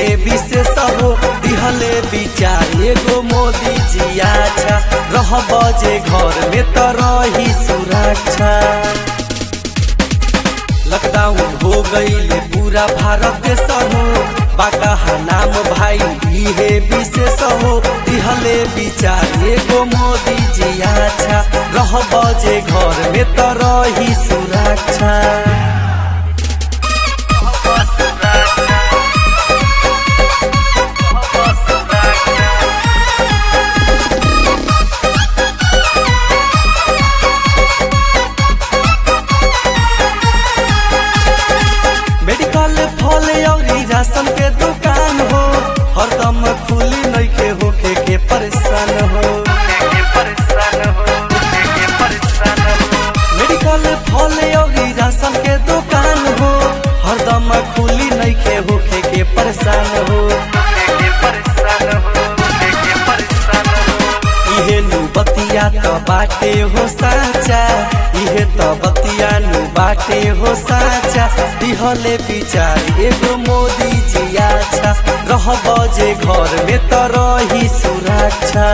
इहे विशेष हो दिहले विचार एगो मोदी जी अच्छा रह बजे घर में तो रही सुरक्षा लॉकडाउन हो गईले पूरा भारत देश हो बाका नाम भाई इहे विशेष हो दिहले विचार एगो मोदी जी अच्छा रह बजे घर में तो रही सुरक्षा मेडिकल फल अउरी राशन के दुकान हो हरदम खुली नइखे होखे के परेशान हो मेडिकल फल अउरी राशन के दुकान हो हरदम खुली नइखे होखे के परेशान हो इहे नु बतिया त बाटे हो साचा इहे त बतिया नु बाटे हो साचा दिहले विचार एगो मोदी जी अच्छा रह बजे घर में त रही सुरक्षा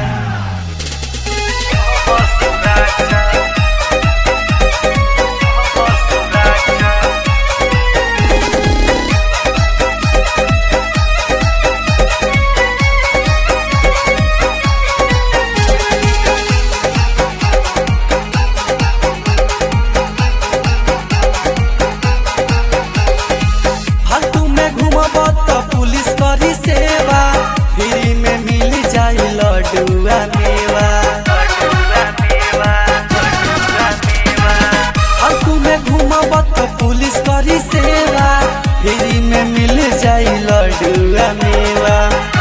फालतू में घूमब त पुलिस करी सेवा फ्री में मिल जाई लडुआ मेवा फालतू में घूमब त पुलिस करी सेवा फ्री में मिल जाई लडुआ मेवा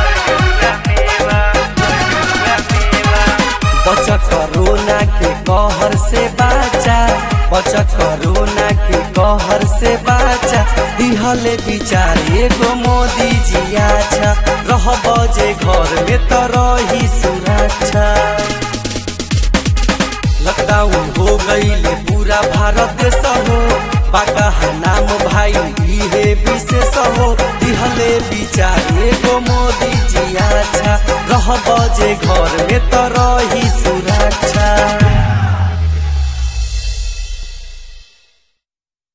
बच कोरोना के कहर से बाचा बच कोरोना के कहर से बाचा दिहले विचार एगो मोदी जी अच्छा रह बजे घर में तो रही सुरक्षा लॉकडाउन हो गईले पूरा भारत देश हो बाका नाम भाई इहे विशेष हो दिहले विचार एगो मोदी जी अच्छा रह बजे घर में तो रही